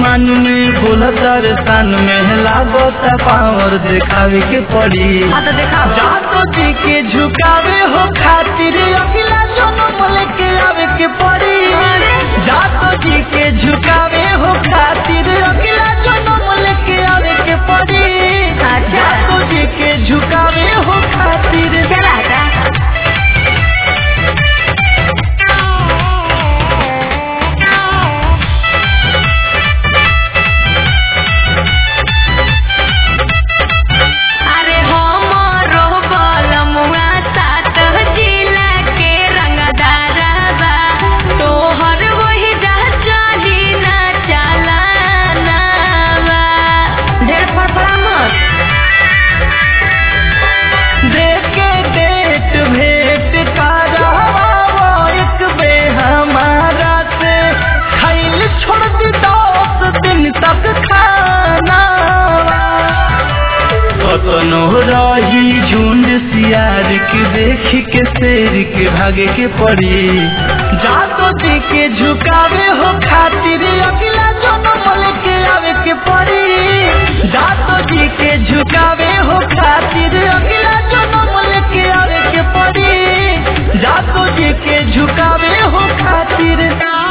मान में बोलतर सान में लागता पावर दिखावे के पड़ी हाँ तो देखा जातो जी के झुकावे हो खातिर अगला जन्म लेके आवे के पड़ी जातो जी के झुकावे हो खातिर अगला जन्म लेके आवे के पड़ी अच्छा। जातो जी के झुकावे हो खातिर चला हटा अरे हमरो बलमुआ सात जिला के रंगदारबा तोहर वही जा चली ना चलानावा ढेर फड़फड़ा मत देखे डेट भेंट करावा एक बे हमारा से खैल छोड़ दी दस दिन तक खाना कतनो रही झुंड सियार के देख के शेर के भागे के पड़ी जातो जी के झुकावे हो खातिर अगला जन्म लेके आवे के पड़ी जातो जी के झुकावे हो खातिर अगला जन्म लेके आवे के पड़ी जातो जी के झुकावे हो खातिर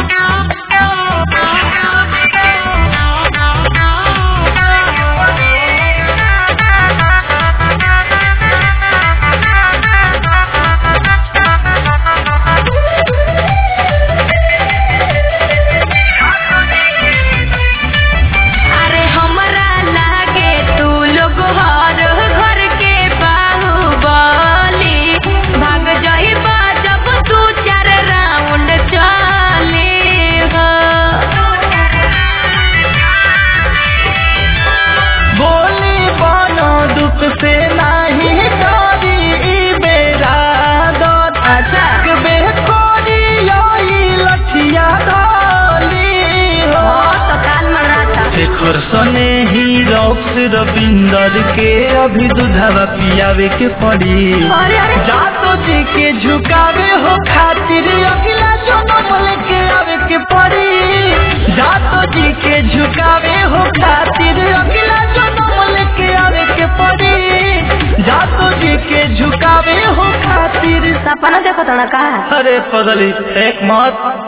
अरे हमरा लागे तू लोग हर घर के बाहुबली भाग जाइबा जब तू चार राउंड चले हो बोली बनो दुख से नाही डरी ई बेरा दत अच्छा। बे कोरी आई लठिया डाली हो तो काल मराता शेखर सने ही रॉक्स रविंदर के अभी दुधावा पियावे के पड़ी अरे अरे जातो जी के झुकावे हो खातिर अगला जन्म लेके आवे के पड़ी जातो जी के झुकावे हो खातिर अगला जन्म लेके आवे के पड़ी जातो जी के झुकावे हो खातिर सपना देखो तो ना का अरे पगली एक मत